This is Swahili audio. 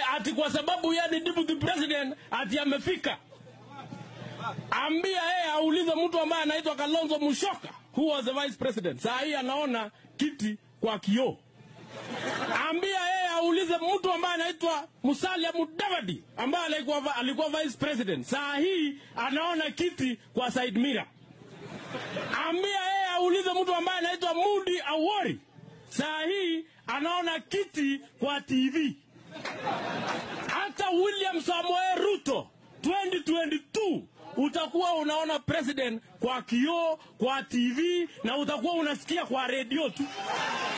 ati kwa sababu yeye ni deputy president ati amefika. Ambia yeye aulize mtu ambaye anaitwa Kalonzo Musyoka who was the vice president. Saa hii anaona kiti kwa kioo. Ambia yeye aulize mtu ambaye anaitwa Musalia Mudavadi ambaye alikuwa, alikuwa vice president. Saa hii anaona kiti kwa side mirror. Ambia yeye aulize mtu ambaye anaitwa Mudi Awori. Saa hii anaona kiti kwa TV. Hata William Samoei Ruto 2022 utakuwa unaona president kwa kioo, kwa TV na utakuwa unasikia kwa redio tu.